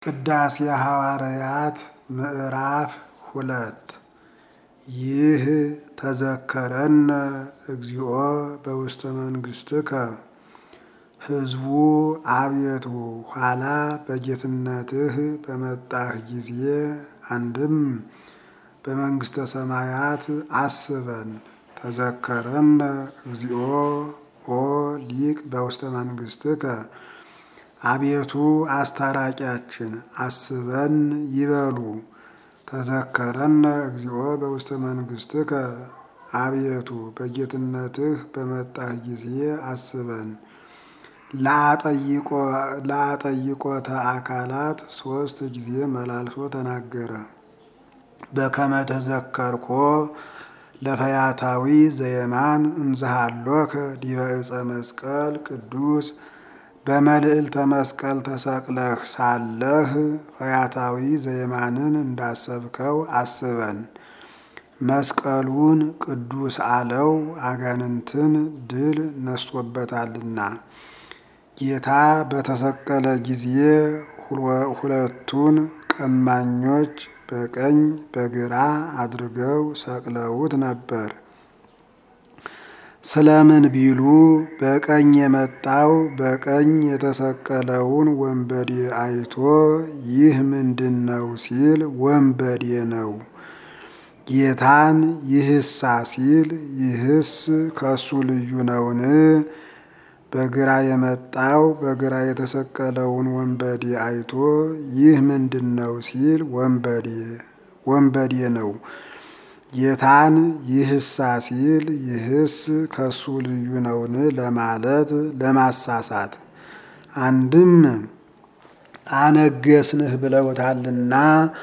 ቅዳሴ ሐዋርያት ምዕራፍ ሁለት ይህ ተዘከረነ እግዚኦ በውስተ መንግሥትከ ሕዝቡ አቤቱ ኋላ በጌትነትህ በመጣህ ጊዜ አንድም በመንግሥተ ሰማያት አስበን። ተዘከረነ እግዚኦ ኦ ሊቅ በውስተ መንግሥትከ አቤቱ አስታራቂያችን አስበን ይበሉ። ተዘከረነ እግዚኦ በውስተ መንግሥትከ አቤቱ በጌትነትህ በመጣህ ጊዜ አስበን። ለአጠይቆተ አካላት ሶስት ጊዜ መላልሶ ተናገረ። በከመ ተዘከርኮ ለፈያታዊ ዘየማን እንዝሃሎከ ዲበ ዕፀ መስቀል ቅዱስ በመልዕልተ መስቀል ተሰቅለህ ሳለህ ፈያታዊ ዘየማንን እንዳሰብከው አስበን። መስቀሉን ቅዱስ አለው አጋንንትን ድል ነስቶበታልና። ጌታ በተሰቀለ ጊዜ ሁለቱን ቀማኞች በቀኝ በግራ አድርገው ሰቅለውት ነበር። ስለምን ቢሉ በቀኝ የመጣው በቀኝ የተሰቀለውን ወንበዴ አይቶ ይህ ምንድን ነው ሲል ወንበዴ ነው። ጌታን ይህሳ ሲል ይህስ ከሱ ልዩ ነውን? በግራ የመጣው በግራ የተሰቀለውን ወንበዴ አይቶ ይህ ምንድን ነው ሲል ወንበዴ ወንበዴ ነው። ጌታን ይህሳ ሲል ይህስ ከሱ ልዩ ነውን ለማለት ለማሳሳት። አንድም አነገስንህ ብለውታልና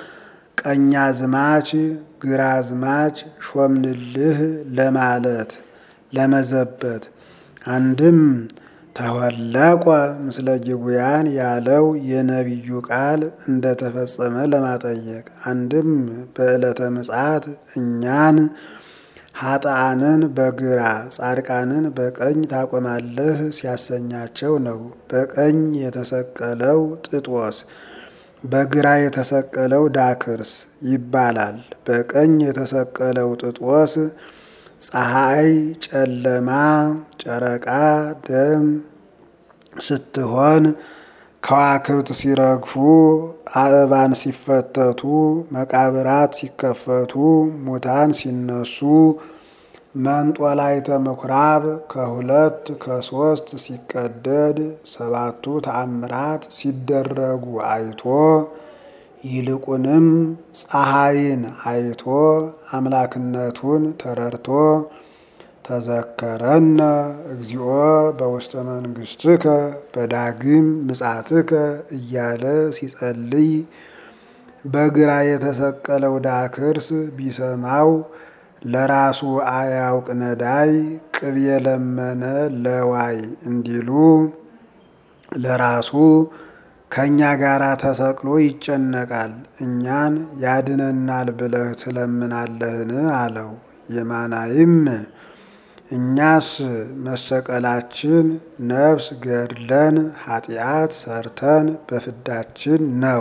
ቀኛዝማች ግራዝማች ሾምንልህ ለማለት ለመዘበት። አንድም ተወለቆ ምስለ ጅጉያን ያለው የነቢዩ ቃል እንደተፈጸመ ለማጠየቅ። አንድም በዕለተ ምጽአት እኛን ኃጥአንን በግራ ጻድቃንን በቀኝ ታቆማለህ ሲያሰኛቸው ነው። በቀኝ የተሰቀለው ጥጦስ በግራ የተሰቀለው ዳክርስ ይባላል። በቀኝ የተሰቀለው ጥጦስ ፀሐይ ጨለማ፣ ጨረቃ ደም ስትሆን ከዋክብት ሲረግፉ፣ አእባን ሲፈተቱ፣ መቃብራት ሲከፈቱ፣ ሙታን ሲነሱ፣ መንጦላይተ ምኩራብ ከሁለት ከሶስት ሲቀደድ፣ ሰባቱ ተአምራት ሲደረጉ አይቶ ይልቁንም ፀሐይን አይቶ አምላክነቱን ተረድቶ ተዘከረነ እግዚኦ በውስተ መንግሥትከ በዳግም ምጽአትከ እያለ ሲጸልይ በግራ የተሰቀለው ዳክርስ ቢሰማው ለራሱ አያውቅ ነዳይ ቅቤ የለመነ ለዋይ እንዲሉ ለራሱ ከእኛ ጋር ተሰቅሎ ይጨነቃል። እኛን ያድነናል ብለህ ትለምናለህን? አለው። የማናይም እኛስ መሰቀላችን ነፍስ ገድለን ኃጢአት ሰርተን በፍዳችን ነው።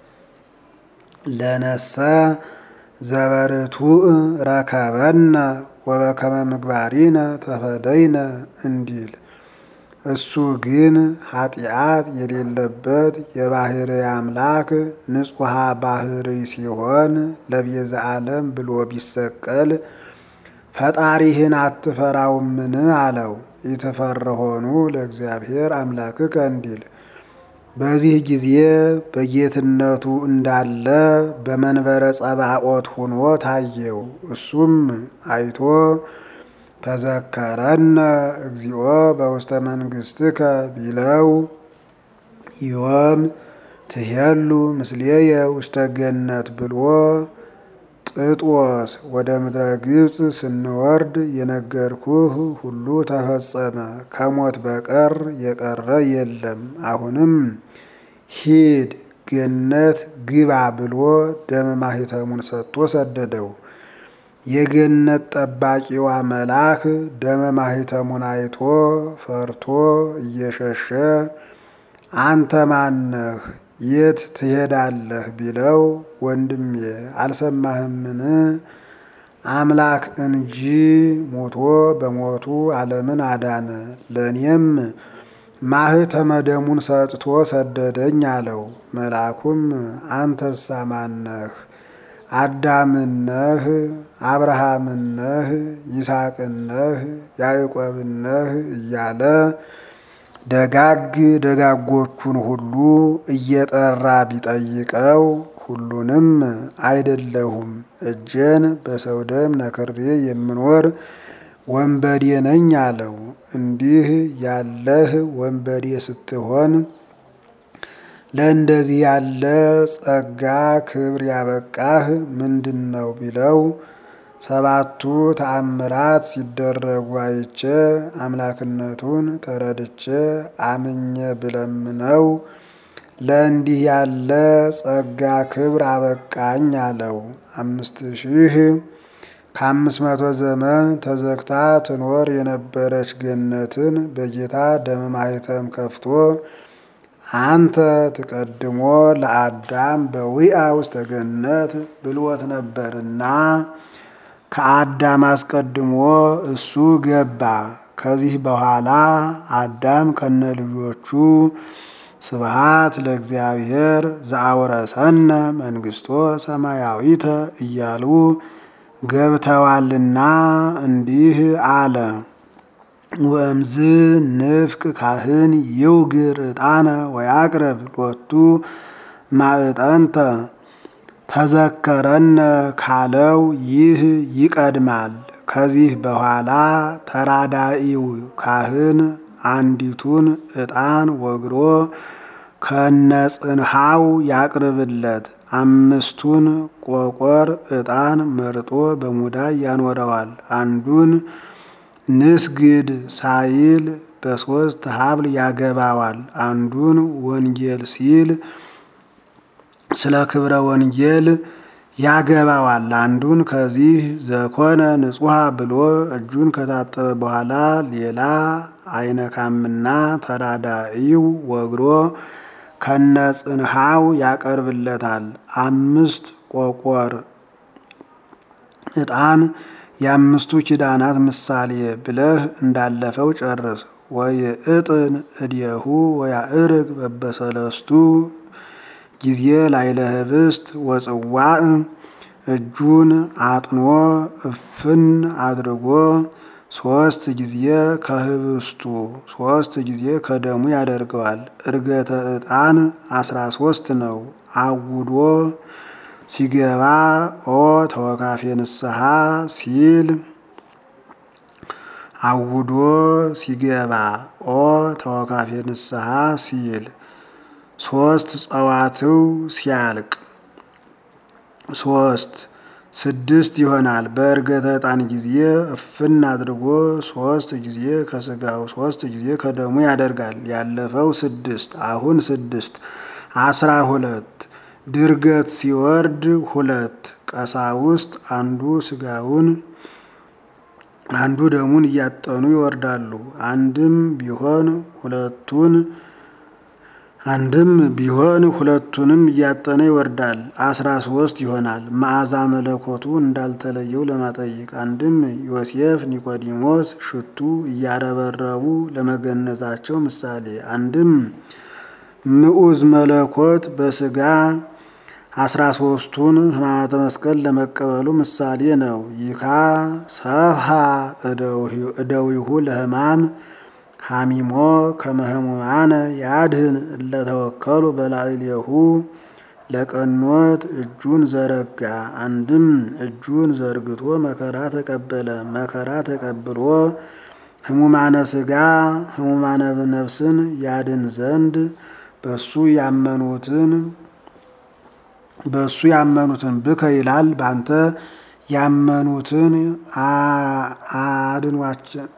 ለነሰ ዘበርቱዕ ረከበነ ወበከመ ምግባሪነ ተፈደይነ እንዲል እሱ ግን ኃጢአት የሌለበት የባሕርይ አምላክ ንጹሐ ባሕርይ ሲሆን ለቤዛ ዓለም ብሎ ቢሰቀል ፈጣሪህን አትፈራውምን? አለው። ኢትፈርሆኑ ለእግዚአብሔር አምላክከ እንዲል በዚህ ጊዜ በጌትነቱ እንዳለ በመንበረ ጸባኦት ሆኖ ታየው። እሱም አይቶ ተዘከረነ እግዚኦ በውስተ መንግሥትከ ቢለው ዮም ትሄሉ ምስሌየ ውስተ ገነት ብሎ ጥጦስ ወደ ምድረ ግብፅ ስንወርድ የነገርኩህ ሁሉ ተፈጸመ፣ ከሞት በቀር የቀረ የለም። አሁንም ሂድ ገነት ግባ ብሎ ደመ ማኅተሙን ሰጥቶ ሰደደው። የገነት ጠባቂዋ መልአክ ደመ ማኅተሙን አይቶ ፈርቶ እየሸሸ አንተ ማነህ? የት ትሄዳለህ ቢለው ወንድሜ አልሰማህምን? አምላክ እንጂ ሞቶ በሞቱ ዓለምን አዳነ፣ ለእኔም ማኅተመ ደሙን ሰጥቶ ሰደደኝ አለው። መልአኩም አንተሳ ማነህ? አዳምነህ? አብርሃምነህ? ይስሐቅነህ? ያዕቆብነህ? እያለ ደጋግ ደጋጎቹን ሁሉ እየጠራ ቢጠይቀው ሁሉንም አይደለሁም እጄን በሰው ደም ነክሬ የምኖር ወንበዴ ነኝ አለው። እንዲህ ያለህ ወንበዴ ስትሆን ለእንደዚህ ያለ ጸጋ ክብር ያበቃህ ምንድን ነው ቢለው ሰባቱ ተአምራት ሲደረጉ አይቼ አምላክነቱን ተረድቼ አምኜ ብለምነው ለእንዲህ ያለ ጸጋ ክብር አበቃኝ አለው። አምስት ሺህ ከአምስት መቶ ዘመን ተዘግታ ትኖር የነበረች ገነትን በጌታ ደመ ማኅተም ከፍቶ አንተ ትቀድሞ ለአዳም በዊአ ውስተ ገነት ብልወት ነበርና ከአዳም አስቀድሞ እሱ ገባ። ከዚህ በኋላ አዳም ከነ ልጆቹ ስብሃት ለእግዚአብሔር ዘአውረሰነ መንግስቶ ሰማያዊተ እያሉ ገብተዋልና እንዲህ አለ። ወእምዝ ንፍቅ ካህን ይውግር ዕጣነ ወያቅረብ ሎቱ ማዕጠንተ ተዘከረነ ካለው ይህ ይቀድማል። ከዚህ በኋላ ተራዳኢው ካህን አንዲቱን ዕጣን ወግሮ ከነጽንሃው ያቅርብለት። አምስቱን ቆቆር ዕጣን መርጦ በሙዳይ ያኖረዋል። አንዱን ንስግድ ሳይል በሦስት ሀብል ያገባዋል። አንዱን ወንጌል ሲል ስለ ክብረ ወንጌል ያገባዋል። አንዱን ከዚህ ዘኮነ ንጹሐ ብሎ እጁን ከታጠበ በኋላ ሌላ አይነካምና ተራዳኢው ወግሮ ከነጽንሃው ያቀርብለታል። አምስት ቆቆር ዕጣን የአምስቱ ኪዳናት ምሳሌ ብለህ እንዳለፈው ጨርስ። ወይእጥን እዴሁ ወያእርግ በበሰለስቱ ጊዜ ላይለ ህብስት ወጽዋዕ እጁን አጥኖ እፍን አድርጎ ሶስት ጊዜ ከህብስቱ ሶስት ጊዜ ከደሙ ያደርገዋል። እርገተ ዕጣን አስራ ሶስት ነው። አውዶ ሲገባ ኦ ተወካፌ ንስሐ ሲል አውዶ ሲገባ ኦ ተወካፌ ንስሐ ሲል ሶስት ጸዋትው ሲያልቅ ሶስት ስድስት ይሆናል። በእርገተ ዕጣን ጊዜ እፍን አድርጎ ሶስት ጊዜ ከስጋው ሶስት ጊዜ ከደሙ ያደርጋል። ያለፈው ስድስት አሁን ስድስት አስራ ሁለት ድርገት ሲወርድ ሁለት ቀሳውስት አንዱ ስጋውን አንዱ ደሙን እያጠኑ ይወርዳሉ። አንድም ቢሆን ሁለቱን አንድም ቢሆን ሁለቱንም እያጠነ ይወርዳል። አስራ ሶስት ይሆናል። መዓዛ መለኮቱ እንዳልተለየው ለማጠይቅ አንድም ዮሴፍ ኒቆዲሞስ ሽቱ እያረበረቡ ለመገነዛቸው ምሳሌ አንድም ምዑዝ መለኮት በስጋ አስራ ሶስቱን ሕማማተ መስቀል ለመቀበሉ ምሳሌ ነው። ይካ ሰብሃ እደዊሁ ለሕማም ሐሚሞ ከመህሙማነ ያድህን እለተወከሉ በላዕሌሁ ለቀኖት እጁን ዘረጋ። አንድም እጁን ዘርግቶ መከራ ተቀበለ። መከራ ተቀብሎ ሕሙማነ ስጋ ሕሙማነ ነፍስን ያድን ዘንድ በሱ ያመኑትን በሱ ያመኑትን ብከ ይላል ባንተ ያመኑትን አድኗቸው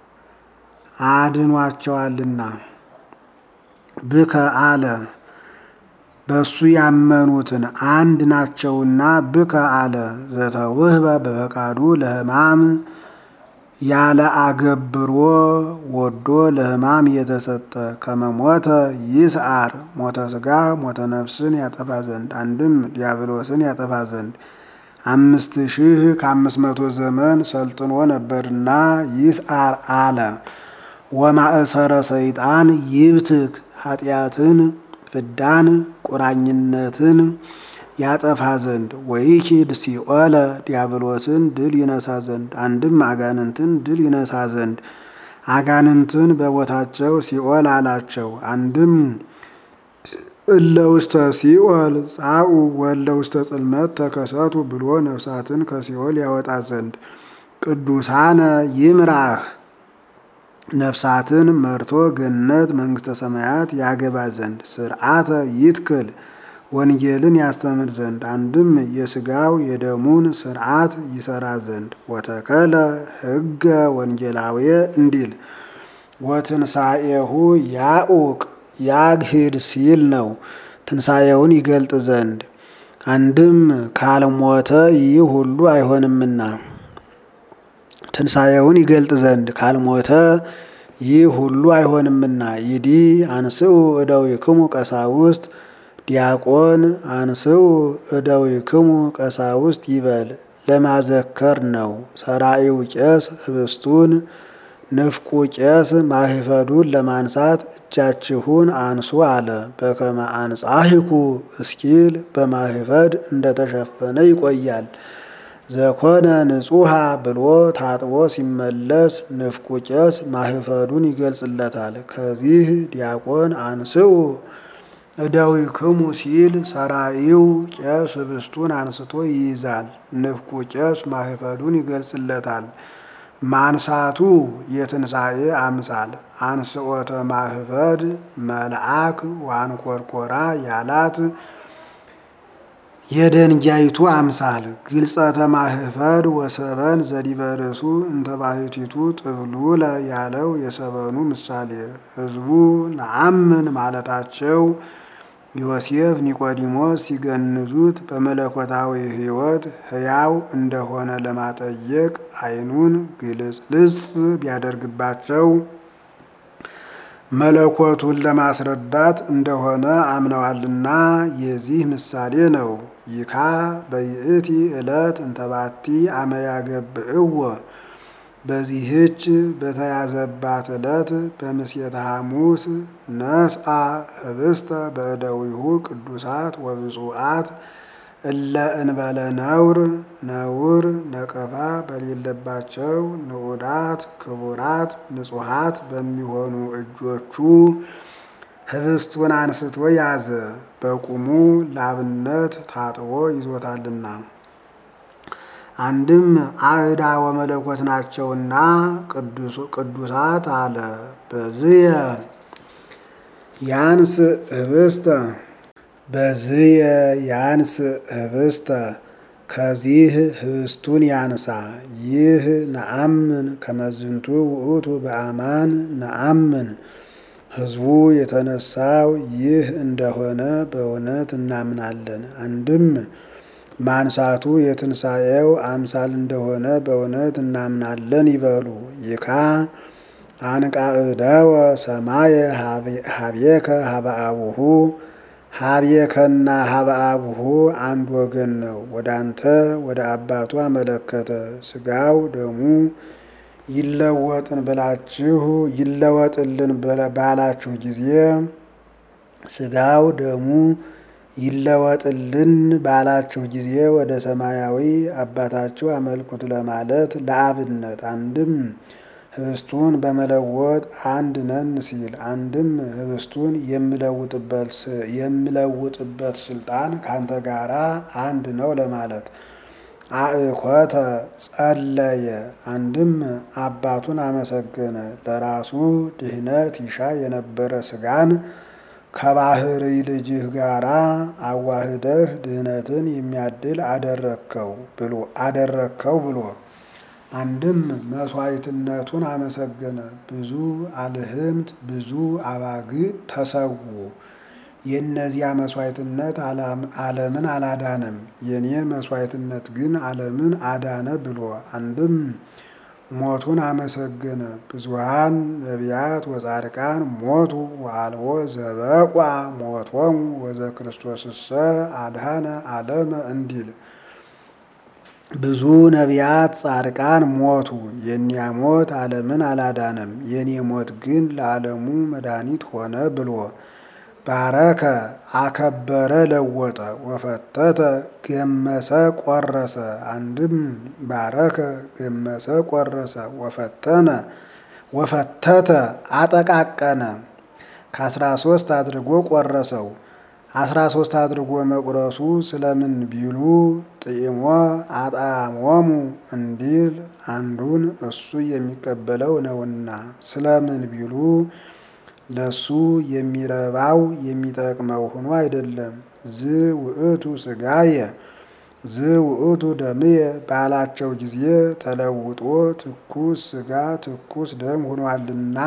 አድኗቸዋልና ብከ አለ በሱ ያመኑትን አንድ ናቸውና ብከ አለ ዘተውህበ በፈቃዱ ለሕማም ያለ አገብሮ ወዶ ለሕማም የተሰጠ ከመሞተ ይስዓር ሞተ ሥጋ ሞተ ነፍስን ያጠፋ ዘንድ አንድም ዲያብሎስን ያጠፋ ዘንድ አምስት ሺህ ከአምስት መቶ ዘመን ሰልጥኖ ነበርና ይስዓር አለ። ወማእሰረ ሰይጣን ይብትክ ኃጢአትን ፍዳን ቁራኝነትን ያጠፋ ዘንድ ወይኪድ ሲኦለ ዲያብሎስን ድል ይነሳ ዘንድ አንድም አጋንንትን ድል ይነሳ ዘንድ አጋንንትን በቦታቸው ሲኦል አላቸው። አንድም እለ ውስተ ሲኦል ጻኡ ወለ ውስተ ጽልመት ተከሰቱ ብሎ ነፍሳትን ከሲኦል ያወጣ ዘንድ ቅዱሳነ ይምራህ ነፍሳትን መርቶ ገነት መንግስተ ሰማያት ያገባ ዘንድ ስርዓተ ይትክል ወንጌልን ያስተምር ዘንድ አንድም የስጋው የደሙን ስርዓት ይሰራ ዘንድ ወተከለ ሕገ ወንጌላዊ እንዲል ወትንሣኤሁ ያኡቅ ያግሂድ ሲል ነው። ትንሣኤውን ይገልጥ ዘንድ አንድም ካልሞተ ይህ ሁሉ አይሆንምና ትንሣኤውን ይገልጥ ዘንድ ካልሞተ ይህ ሁሉ አይሆንምና ይዲ አንስኡ እደዊክሙ ቀሳውስት ዲያቆን አንስኡ እደዊክሙ ቀሳውስት ይበል ለማዘከር ነው። ሰራኢው ቄስ ህብስቱን ንፍቁ ቄስ ማህፈዱን ለማንሳት እጃችሁን አንሱ አለ። በከመ አንጻሂኩ እስኪል በማህፈድ እንደተሸፈነ ይቆያል። ዘኮነ ንጹሃ ብሎ ታጥቦ ሲመለስ ንፍቁ ቄስ ማህፈዱን ይገልጽለታል። ከዚህ ዲያቆን አንስኡ እደዊክሙ ሲል ሰራኢው ቄስ ህብስቱን አንስቶ ይይዛል። ንፍቁ ቄስ ማህፈዱን ይገልጽለታል። ማንሳቱ የትንሣኤ አምሳል አንስኦተ ማህፈድ መልአክ ዋንኮርኮራ ያላት የደንጃይቱ አምሳል ግልጸተ ማህፈድ ወሰበን ዘዲበርሱ እንተባህቲቱ ጥብሉለ ያለው የሰበኑ ምሳሌ ህዝቡ ነአምን ማለታቸው ዮሴፍ ኒቆዲሞስ ሲገንዙት በመለኮታዊ ሕይወት ሕያው እንደሆነ ለማጠየቅ ዓይኑን ግልጽልጽ ቢያደርግባቸው መለኮቱን ለማስረዳት እንደሆነ አምነዋልና የዚህ ምሳሌ ነው። ይካ በይእቲ ዕለት እንተባቲ አመያገብእዎ በዚህች በተያዘባት ዕለት በምስየተ ሐሙስ ነስአ ህብስተ በእደዊሁ ቅዱሳት ወብፁዓት እለ እንበለ ነውር ነውር ነቀፋ በሌለባቸው ንዑዳት ክቡራት ንጹሐት በሚሆኑ እጆቹ ህብስቱን አንስቶ ያዘ። በቁሙ ላብነት ታጥቦ ይዞታልና አንድም አዕዳ ወመለኮት ናቸውና ቅዱሳት አለ። በዝየ ያንስ ህብስተ በዝየ ያንስ ህብስተ ከዚህ ህብስቱን ያንሳ። ይህ ነአምን ከመዝንቱ ውእቱ በአማን ነአምን ህዝቡ የተነሳው ይህ እንደሆነ በእውነት እናምናለን። አንድም ማንሳቱ የትንሣኤው አምሳል እንደሆነ በእውነት እናምናለን ይበሉ። ይካ አንቃዕደወ ሰማየ ሀቤከ ሀበአቡሁ ሀቤከና ሀበአቡሁ አንድ ወገን ነው። ወደ አንተ ወደ አባቱ አመለከተ። ስጋው ደሙ ይለወጥን ብላችሁ ይለወጥልን ባላችሁ ጊዜ ስጋው ደሙ ይለወጥልን ባላችሁ ጊዜ ወደ ሰማያዊ አባታችሁ አመልኩት ለማለት ለአብነት አንድም ህብስቱን በመለወጥ አንድ ነን ሲል አንድም ህብስቱን የምለውጥበት ስልጣን ካንተ ጋራ አንድ ነው ለማለት አእኮተ ጸለየ አንድም አባቱን አመሰገነ። ለራሱ ድህነት ይሻ የነበረ ስጋን ከባህሪ ልጅህ ጋራ አዋህደህ ድህነትን የሚያድል አደረግከው ብሎ አደረግከው ብሎ አንድም መስዋዕትነቱን አመሰገነ። ብዙ አልህምት ብዙ አባግ ተሰዉ። የእነዚያ መስዋዕትነት ዓለምን አላዳነም፣ የኔ መስዋዕትነት ግን ዓለምን አዳነ ብሎ አንድም ሞቱን አመሰገነ። ብዙሃን ነቢያት ወጻድቃን ሞቱ ወአልቦ ዘበቋ ሞቶሙ ወዘክርስቶስሰ አድኃነ ዓለመ እንዲል ብዙ ነቢያት ጻድቃን ሞቱ፣ የእኒያ ሞት ዓለምን አላዳነም፣ የእኔ ሞት ግን ለዓለሙ መድኃኒት ሆነ ብሎ ባረከ አከበረ ለወጠ ወፈተተ ገመሰ ቆረሰ። አንድም ባረከ ገመሰ ቆረሰ ወፈተነ ወፈተተ አጠቃቀነ ከአስራ ሶስት አድርጎ ቆረሰው። አስራ ሶስት አድርጎ መቁረሱ ስለምን ቢሉ ጥኢሞ አጣሞሙ እንዲል አንዱን እሱ የሚቀበለው ነውና። ስለምን ቢሉ ለሱ የሚረባው የሚጠቅመው ሆኖ አይደለም። ዝ ውእቱ ስጋየ ዝ ውእቱ ደምየ ባላቸው ጊዜ ተለውጦ ትኩስ ስጋ ትኩስ ደም ሆኗልና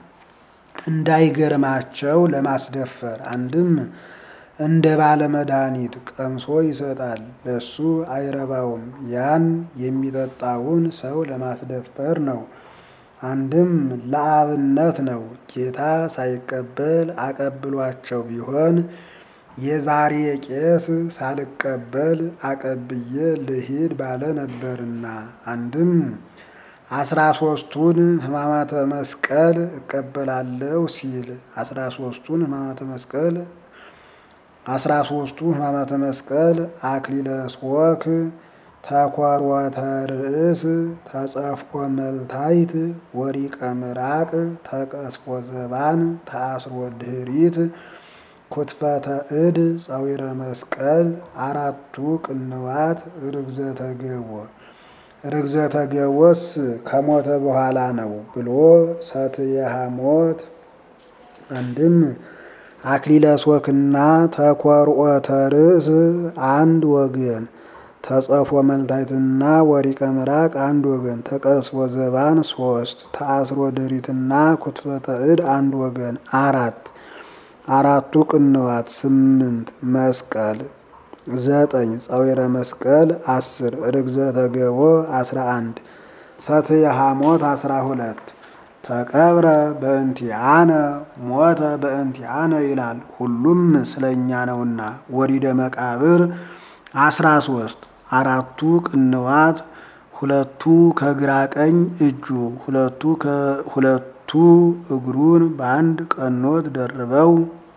እንዳይገርማቸው ለማስደፈር አንድም እንደ ባለ መድኃኒት ቀምሶ ይሰጣል፣ ለሱ አይረባውም። ያን የሚጠጣውን ሰው ለማስደፈር ነው። አንድም ለአብነት ነው። ጌታ ሳይቀበል አቀብሏቸው ቢሆን የዛሬ ቄስ ሳልቀበል አቀብዬ ልሂድ ባለ ነበርና። አንድም አስራ ሶስቱን ሕማማተ መስቀል እቀበላለሁ ሲል አስራ ሶስቱን ሕማማተ መስቀል አስራ ሶስቱ ሕማማተ መስቀል አክሊለ ሦክ ተኰርወተ ርእስ ተጸፍቆ መልታይት ወሪቀ ምራቅ ተቀስፎ ዘባን ተአስሮ ድኅሪት ኩትፈተ እድ ጸዊረ መስቀል አራቱ ቅንዋት ርግዘተ ገቦ ርግዘተ ገቦስ ከሞተ በኋላ ነው ብሎ ሰትየ ሐሞት አንድም አክሊለ ሦክና ተኰርዖተ ርእስ አንድ ወገን ተጸፎ መልታይትና ወሪቀ ምራቅ አንድ ወገን ተቀስፎ ዘባን ሶስት ተአስሮ ድሪትና ኩትፈተ እድ አንድ ወገን አራት አራቱ ቅንዋት ስምንት መስቀል ዘጠኝ ጸዊረ መስቀል አስር ርግዘተ ገቦ አስራ አንድ ሰትየ ሐሞት አስራ ሁለት ተቀብረ በእንቲአነ ሞተ በእንቲአነ ይላል። ሁሉም ስለኛ ነውና። ወሪደ መቃብር አስራ ሶስት አራቱ ቅንዋት ሁለቱ ከግራ ቀኝ እጁ ሁለቱ ሁለቱ እግሩን በአንድ ቀኖት ደርበው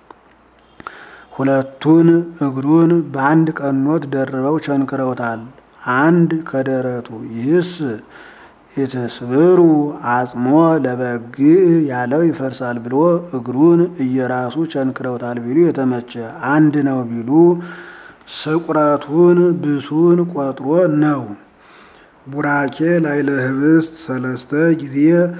ሁለቱን እግሩን በአንድ ቀኖት ደርበው ቸንክረውታል። አንድ ከደረቱ ይህስ ኢትስብሩ አጽሞ ለበግዕ ያለው ይፈርሳል ብሎ እግሩን እየራሱ ቸንክረውታል ቢሉ የተመቸ አንድ ነው ቢሉ ስቁረቱን ብሱን ቆጥሮ ነው። ቡራኬ ላይለ ህብስት ሰለስተ ጊዜ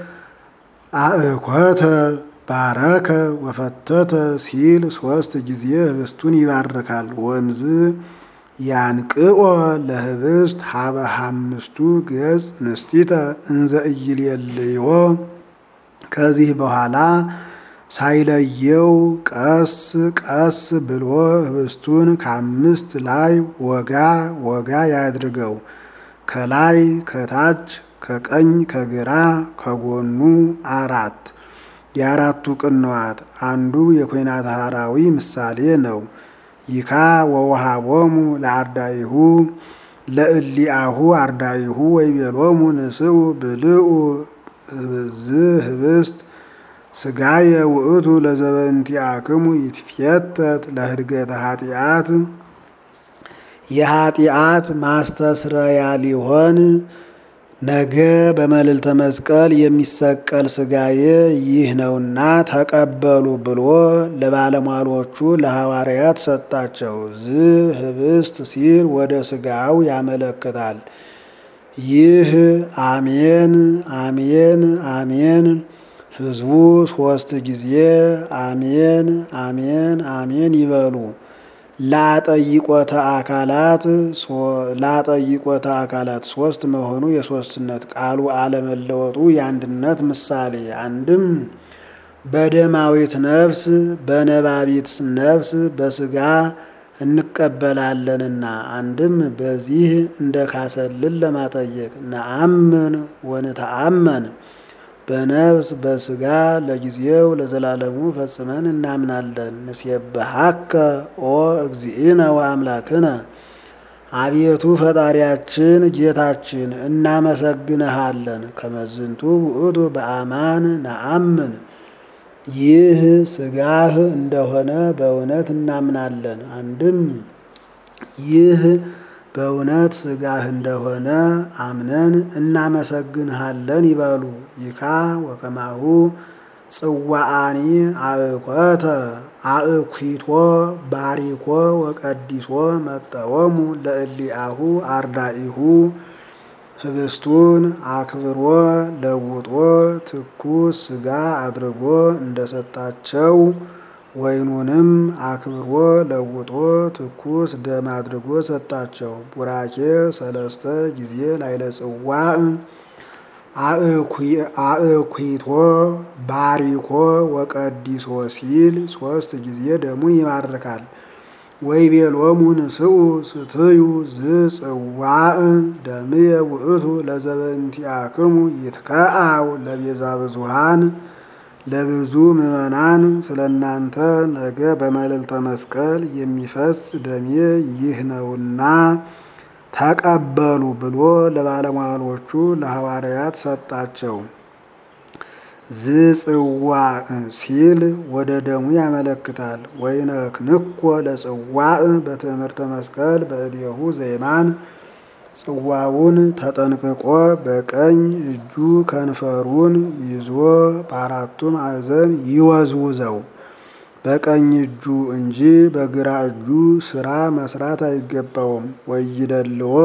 አእኮተ ባረከ ወፈተተ ሲል ሶስት ጊዜ ህብስቱን ይባርካል። ወምዝ ያንቅኦ ለህብስት ሀበ ሐምስቱ ገጽ ንስቲተ እንዘ ኢይሌልዮ ከዚህ በኋላ ሳይለየው ቀስ ቀስ ብሎ ህብስቱን ከአምስት ላይ ወጋ ወጋ ያድርገው። ከላይ ከታች ከቀኝ ከግራ ከጎኑ አራት የአራቱ ቅንዋት አንዱ የኮይናተ ሐራዊ ምሳሌ ነው። ይካ ወውሃቦሙ ለአርዳይሁ ለእሊአሁ አርዳይሁ ወይቤሎሙ ንስኡ ብልኡ ዝ ህብስት ስጋየ ውእቱ ለዘበንቲአክሙ ይትፌተት ለህድገተ ኃጢአት የኃጢአት ማስተስረያ ሊሆን ነገ በመልዕልተ መስቀል የሚሰቀል ስጋዬ ይህ ነውና ተቀበሉ ብሎ ለባለሟሎቹ ለሐዋርያት ሰጣቸው። ዝ ህብስት ሲል ወደ ስጋው ያመለክታል። ይህ አሜን አሜን አሜን ህዝቡ ሶስት ጊዜ አሜን አሜን አሜን ይበሉ። ላጠይቆተ አካላት ላጠይቆተ አካላት ሶስት መሆኑ የሶስትነት ቃሉ አለመለወጡ የአንድነት ምሳሌ አንድም በደማዊት ነፍስ በነባቢት ነፍስ በስጋ እንቀበላለንና አንድም በዚህ እንደ ካሰልን ለማጠየቅ ነአምን ወንተአመን በነፍስ በስጋ ለጊዜው ለዘላለሙ ፈጽመን እናምናለን። ንሴብሐከ ኦ እግዚእነ ወአምላክነ አቤቱ ፈጣሪያችን ጌታችን እናመሰግንሃለን። ከመዝንቱ ውእቱ በአማን ነአምን ይህ ስጋህ እንደሆነ በእውነት እናምናለን። አንድም ይህ በእውነት ስጋህ እንደሆነ አምነን እናመሰግንሃለን ይበሉ። ይካ ወከማሁ ጽዋአኒ አእኮተ አእኩቶ ባሪኮ ወቀዲሶ መጠወሙ ለእሊአሁ አርዳኢሁ ህብስቱን አክብሮ ለውጦ ትኩስ ስጋ አድርጎ እንደሰጣቸው ወይኑንም አክብሮ ለውጦ ትኩስ ደም አድርጎ ሰጣቸው። ቡራኬ ሰለስተ ጊዜ ላይለ ጽዋዕ አእኩቶ ባሪኮ ወቀዲሶ ሲል ሶስት ጊዜ ደሙን ይባርካል። ወይቤሎሙ ንስኡ ስትዩ ዝጽዋዕ ደምየ ውእቱ ለዘበእንቲአክሙ ይትከአው ለቤዛ ብዙሃን ለብዙ ምዕመናን ስለ እናንተ ነገ በመልዕልተ መስቀል የሚፈስ ደሜ ይህ ነውና ተቀበሉ ብሎ ለባለሟሎቹ ለሐዋርያት ሰጣቸው። ዝጽዋዕ ሲል ወደ ደሙ ያመለክታል። ወይነክንኮ ለጽዋዕ በትእምርተ መስቀል በእዴሁ ዘይማን ጽዋውን ተጠንቅቆ በቀኝ እጁ ከንፈሩን ይዞ በአራቱ ማዕዘን ይወዝውዘው። በቀኝ እጁ እንጂ በግራ እጁ ስራ መስራት አይገባውም። ወይደልዎ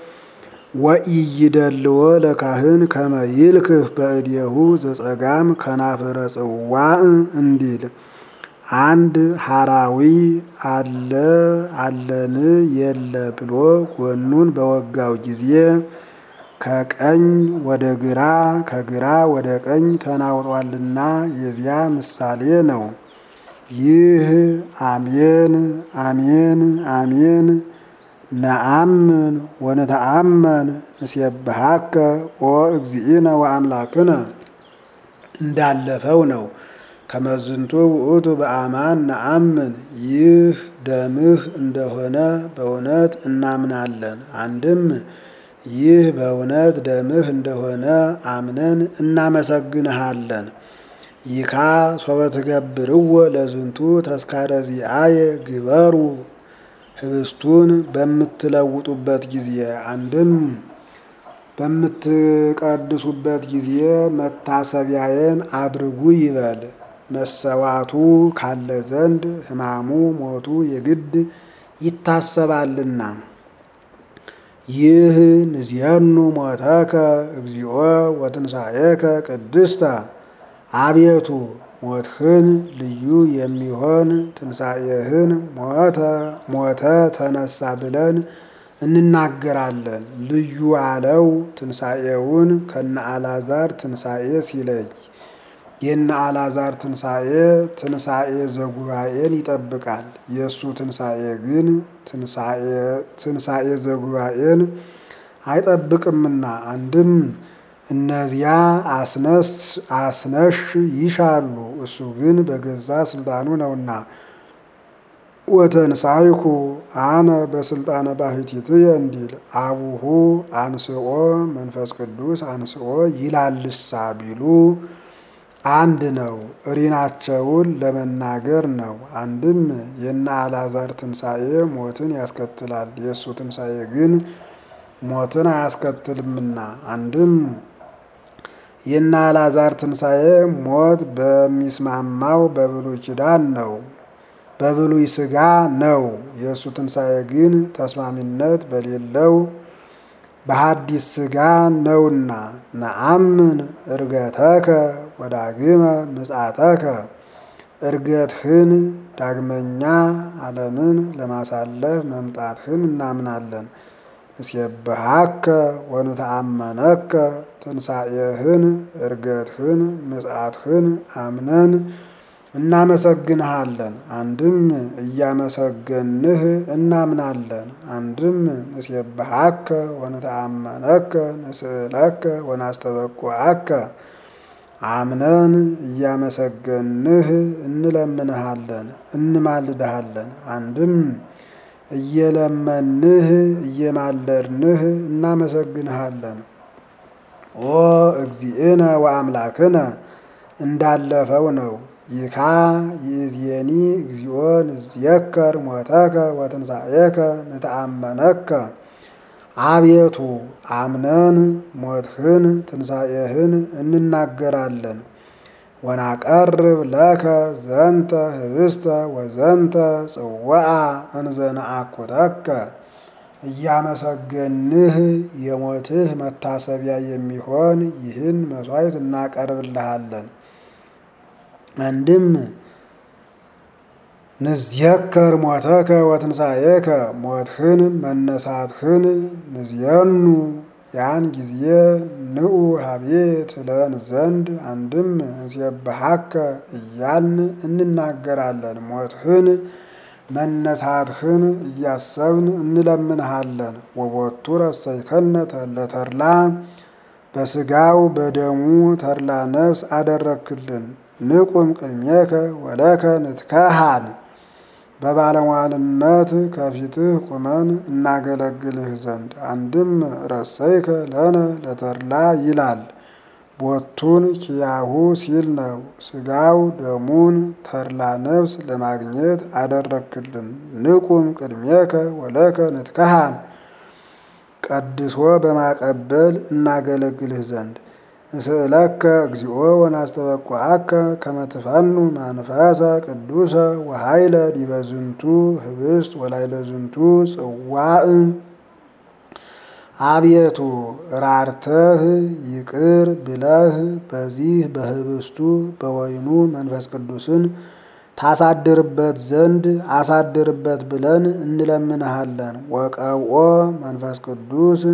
ወኢይደልዎ ለካህን ከመ ይልክህ በእዴሁ ዘጸጋም ከናፍረ ጽዋዕ እንዲል አንድ ሐራዊ አለ አለን የለ ብሎ ጎኑን በወጋው ጊዜ ከቀኝ ወደ ግራ ከግራ ወደ ቀኝ ተናውጧልና የዚያ ምሳሌ ነው። ይህ አሜን አሜን አሜን ነአምን ወነተአመን ንሴብሐከ ኦ እግዚእነ ወአምላክነ እንዳለፈው ነው። ከመዝንቱ ውእቱ በአማን ነአምን ይህ ደምህ እንደሆነ በእውነት እናምናለን። አንድም ይህ በእውነት ደምህ እንደሆነ አምነን እናመሰግንሃለን። ይካ ሶበ ትገብርዎ ለዝንቱ ተስካረ ዚአየ ግበሩ ህብስቱን በምትለውጡበት ጊዜ አንድም በምትቀድሱበት ጊዜ መታሰቢያዬን አድርጉ ይበል። መሰዋቱ ካለ ዘንድ ሕማሙ ሞቱ የግድ ይታሰባልና። ይህ ንዜኑ ሞተከ እግዚኦ ወትንሣኤከ ቅድስተ አቤቱ ሞትህን ልዩ የሚሆን ትንሣኤህን ሞተ ሞተ ተነሳ ብለን እንናገራለን። ልዩ አለው ትንሣኤውን ከነ አልዓዛር ትንሣኤ ሲለይ የነ አልዓዛር ትንሣኤ ትንሣኤ ዘጉባኤን ይጠብቃል። የእሱ ትንሣኤ ግን ትንሣኤ ዘጉባኤን አይጠብቅምና አንድም እነዚያ አስነስ አስነሽ ይሻሉ፣ እሱ ግን በገዛ ስልጣኑ ነውና። ወተንሳይኩ አነ በስልጣነ ባሕቲትየ እንዲል አቡሁ አንስኦ መንፈስ ቅዱስ አንስኦ ይላልሳ ቢሉ አንድ ነው። እሪናቸውን ለመናገር ነው። አንድም የነ አልዓዛር ትንሣኤ ሞትን ያስከትላል፣ የእሱ ትንሣኤ ግን ሞትን አያስከትልምና። አንድም የነ አልዓዛር ትንሣኤ ሞት በሚስማማው በብሉይ ኪዳን ነው፣ በብሉይ ሥጋ ነው። የእሱ ትንሣኤ ግን ተስማሚነት በሌለው በሐዲስ ሥጋ ነውና። ነአምን እርገተከ ወዳግመ ምጽአተከ እርገትህን ዳግመኛ ዓለምን ለማሳለፍ መምጣትህን እናምናለን። ንሴብሐከ ወንተአመነከ ትንሣኤህን እርገትህን ምጽአትህን አምነን እናመሰግንሃለን። አንድም እያመሰገንህ እናምናለን። አንድም ንሴብሐከ ወንተአመነከ ንስእለከ ወናስተበቁዐከ አምነን እያመሰገንህ እንለምንሃለን እንማልድሃለን። አንድም እየለመንህ እየማለድንህ እናመሰግንሃለን። ኦ እግዚእነ ወአምላክነ እንዳለፈው ነው። ይካ ይእዜኒ እግዚኦ ንዝየከር ሞተከ ወትንሣኤከ ንተአመነከ አቤቱ አምነን ሞትህን ትንሣኤህን እንናገራለን። ወናቀርብ ለከ ዘንተ ህብስተ ወዘንተ ጽዋዓ እንዘነአኩተከ እያመሰገንህ የሞትህ መታሰቢያ የሚሆን ይህን መሥዋዕት እናቀርብልሃለን። አንድም ንዝየከር ሞተከ ወትንሣኤከ ሞትህን መነሳትህን ንዝየኑ ያን ጊዜ ንዑ ሀቤ ትለን ዘንድ አንድም ንሴብሐከ እያልን እንናገራለን። ሞትህን መነሳትህን እያሰብን እንለምንሃለን። ወቦቱ ረሰይከነ ለተድላ በስጋው በደሙ ተድላ ነፍስ አደረክልን። ንቁም ቅድሜከ ወለከ ንትከሃን በባለሟልነት ከፊትህ ቁመን እናገለግልህ ዘንድ አንድም ረሰይከ ለነ ለተድላ ይላል። ቦቱን ኪያሁ ሲል ነው። ስጋው ደሙን ተድላ ነፍስ ለማግኘት አደረክልን። ንቁም ቅድሜከ ወለከ ንትከሃን ቀድሶ በማቀበል እናገለግልህ ዘንድ ንስእለከ እግዚኦ ወናስተበቁዐከ ከመ ትፈኑ መንፈሰ ቅዱሰ ወኃይለ ዲበ ዝንቱ ህብስት ወላዕለ ዝንቱ ጽዋዕ አቤቱ ራርተህ ይቅር ብለህ በዚህ በህብስቱ በወይኑ መንፈስ ቅዱስን ታሳድርበት ዘንድ አሳድርበት ብለን እንለምንሃለን። ወቀብኦ መንፈስ ቅዱስ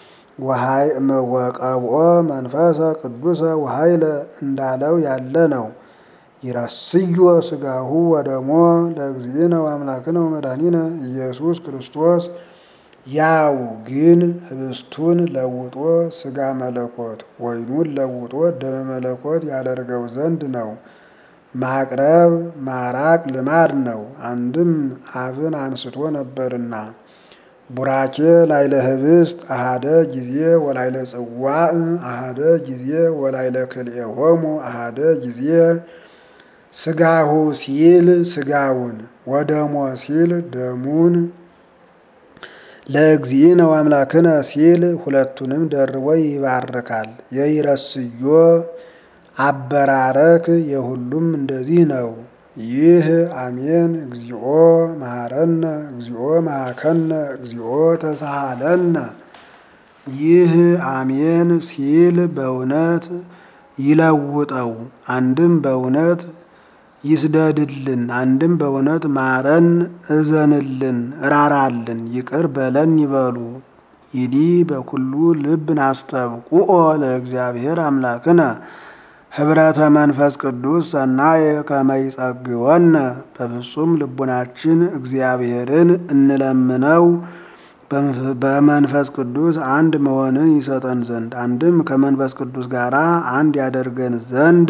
ወቀብኦ መንፈሰ ቅዱሰ ወኃይለ እንዳለው ያለ ነው። ይረስዮ ስጋሁ ወደሞ ለእግዚእነ ወአምላክነ ወመድኃኒነ ኢየሱስ ክርስቶስ ያው ግን ህብስቱን ለውጦ ስጋ መለኮት ወይኑን ለውጦ ደመ መለኮት ያደርገው ዘንድ ነው። ማቅረብ ማራቅ ልማድ ነው። አንድም አብን አንስቶ ነበርና ቡራኬ ላይለ ህብስት አሃደ ጊዜ ወላይለ ጽዋዕ አሃደ ጊዜ ወላይለ ክልኤሆሙ አሃደ ጊዜ ስጋሁ ሲል ስጋውን ወደሞ ሲል ደሙን ለእግዚእነ ወአምላክነ ሲል ሁለቱንም ደርቦ ይባርካል። የይረስዮ አበራረክ የሁሉም እንደዚህ ነው። ይህ አሜን እግዚኦ መሐረነ እግዚኦ መሐከነ እግዚኦ ተሳሃለነ። ይህ አሜን ሲል በእውነት ይለውጠው፣ አንድም በእውነት ይስደድልን፣ አንድም በእውነት ማረን፣ እዘንልን፣ እራራልን፣ ይቅር በለን ይበሉ። ይዲ በኩሉ ልብ ናስተብቁኦ ለእግዚአብሔር አምላክነ ህብረተ መንፈስ ቅዱስ ሰናየ ከመይጸግወነ በፍጹም ልቡናችን እግዚአብሔርን እንለምነው በመንፈስ ቅዱስ አንድ መሆንን ይሰጠን ዘንድ አንድም ከመንፈስ ቅዱስ ጋር አንድ ያደርገን ዘንድ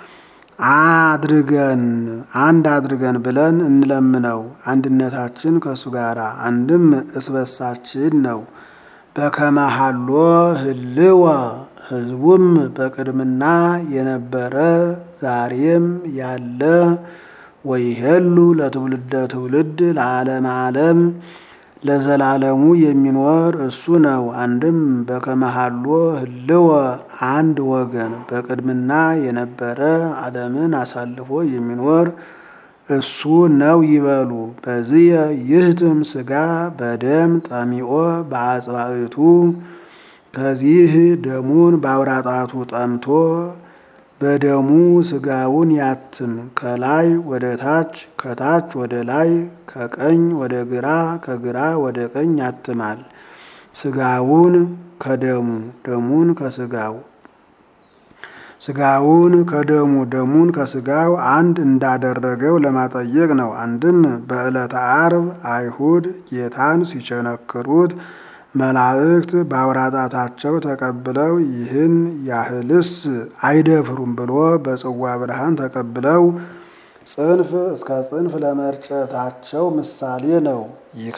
አድርገን አንድ አድርገን ብለን እንለምነው። አንድነታችን ከእሱ ጋር አንድም እስበሳችን ነው። በከመሃሎ ህልወ ህዝቡም በቅድምና የነበረ ዛሬም ያለ ወይሄሉ ለትውልደ ትውልድ ለዓለም ዓለም ለዘላለሙ የሚኖር እሱ ነው። አንድም በከመሃሎ ህልወ አንድ ወገን በቅድምና የነበረ ዓለምን አሳልፎ የሚኖር እሱ ነው ይበሉ። በዚየ ይህትም ስጋ በደም ጠሚኦ በአጽባዕቱ ከዚህ ደሙን በአውራጣቱ ጠምቶ በደሙ ስጋውን ያትም። ከላይ ወደ ታች ከታች ወደ ላይ ከቀኝ ወደ ግራ ከግራ ወደ ቀኝ ያትማል። ስጋውን ከደሙ ደሙን ከስጋው ስጋውን ከደሙ ደሙን ከስጋው አንድ እንዳደረገው ለማጠየቅ ነው። አንድም በዕለተ ዓርብ አይሁድ ጌታን ሲቸነክሩት መላእክት በአውራጣታቸው ተቀብለው ይህን ያህልስ አይደፍሩም ብሎ በጽዋ ብርሃን ተቀብለው ጽንፍ እስከ ጽንፍ ለመርጨታቸው ምሳሌ ነው። ይካ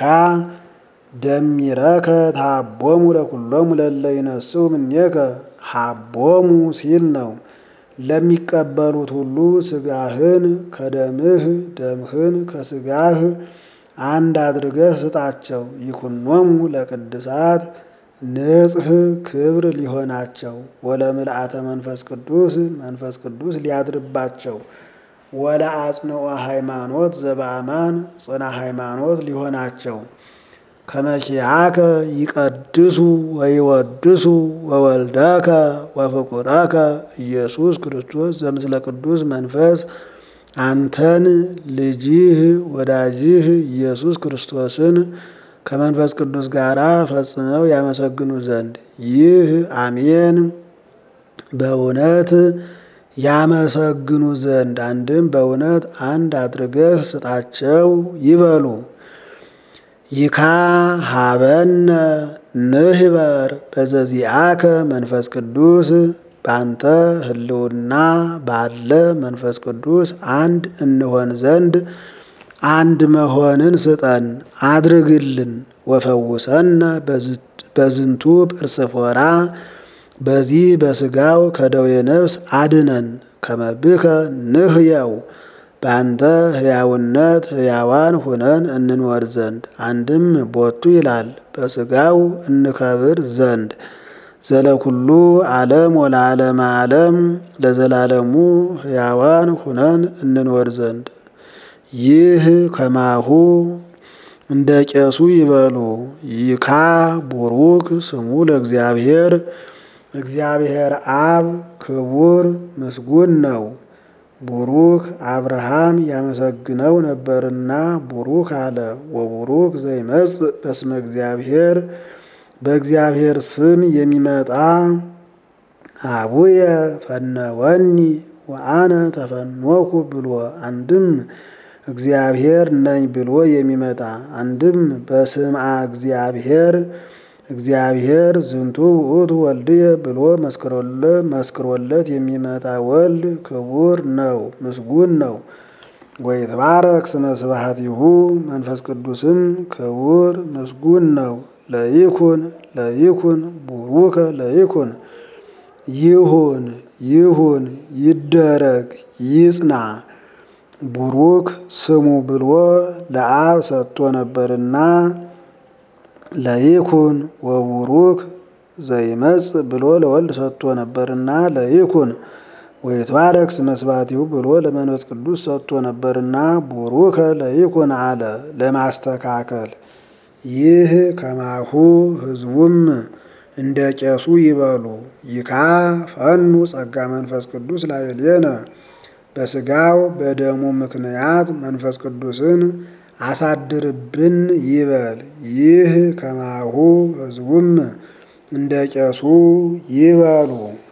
ደሚረከ ታቦሙ ለኩሎሙ ለለ ይነስው ምኔከ ሀቦሙ ሲል ነው። ለሚቀበሉት ሁሉ ስጋህን ከደምህ ደምህን ከስጋህ አንድ አድርገህ ስጣቸው። ይኩኖሙ ለቅድሳት ንጽህ ክብር ሊሆናቸው ወለምልአተ መንፈስ ቅዱስ መንፈስ ቅዱስ ሊያድርባቸው ወለ አጽንኦ ሃይማኖት ዘበአማን ጽና ሃይማኖት ሊሆናቸው ከመኪያከ ይቀድሱ ወይወድሱ ወወልደከ ወፍቁረከ ኢየሱስ ክርስቶስ ዘምስለ ቅዱስ መንፈስ አንተን ልጅህ ወዳጅህ ኢየሱስ ክርስቶስን ከመንፈስ ቅዱስ ጋር ፈጽመው ያመሰግኑ ዘንድ ይህ አሜን በእውነት ያመሰግኑ ዘንድ አንድም በእውነት አንድ አድርገህ ስጣቸው ይበሉ። ይካ ሀበነ ንህበር በዘዚአከ መንፈስ ቅዱስ በአንተ ህልውና ባለ መንፈስ ቅዱስ አንድ እንሆን ዘንድ አንድ መሆንን ስጠን አድርግልን። ወፈውሰነ በዝንቱ ጵርስፎራ በዚህ በስጋው ከደዌ ነፍስ አድነን። ከመብከ ንህየው በአንተ ህያውነት ህያዋን ሁነን እንኖር ዘንድ አንድም ቦቱ ይላል በስጋው እንከብር ዘንድ ዘለኩሉ ዓለም ወለዓለመ ዓለም ለዘላለሙ ህያዋን ሁነን እንኖር ዘንድ ይህ ከማሁ እንደ ቄሱ ይበሉ። ይካ ቡሩክ ስሙ ለእግዚአብሔር እግዚአብሔር አብ ክቡር ምስጉን ነው። ቡሩክ አብርሃም ያመሰግነው ነበርና ቡሩክ አለ። ወቡሩክ ዘይመጽእ በስመ እግዚአብሔር በእግዚአብሔር ስም የሚመጣ አቡየ ፈነወኒ ወአነ ተፈኖኩ ብሎ አንድም እግዚአብሔር ነኝ ብሎ የሚመጣ አንድም በስምዐ እግዚአብሔር እግዚአብሔር ዝንቱ ውእቱ ወልድየ ብሎ መስክሮለት የሚመጣ ወልድ ክቡር ነው፣ ምስጉን ነው። ወይትባረክ ስመ ስብሐቲሁ መንፈስ ቅዱስም ክቡር ምስጉን ነው። ለይኩን ለይኩን ቡሩከ ለይኩን ይሁን ይሁን ይደረግ ይጽና ቡሩክ ስሙ ብሎ ለአብ ሰጥቶ ነበርና ለይኩን ወቡሩክ ዘይመጽእ ብሎ ለወልድ ሰጥቶ ነበርና ለይኩን ወይትባረክ ስመ ስብሐቲሁ ብሎ ለመንፈስ ቅዱስ ሰጥቶ ነበርና ቡሩከ ለይኩን አለ ለማስተካከል። ይህ ከማሁ ሕዝቡም እንደ ቄሱ ይበሉ። ይካ ፈኑ ጸጋ መንፈስ ቅዱስ ላዕሌነ በስጋው በደሙ ምክንያት መንፈስ ቅዱስን አሳድርብን ይበል። ይህ ከማሁ ሕዝቡም እንደ ቄሱ ይበሉ።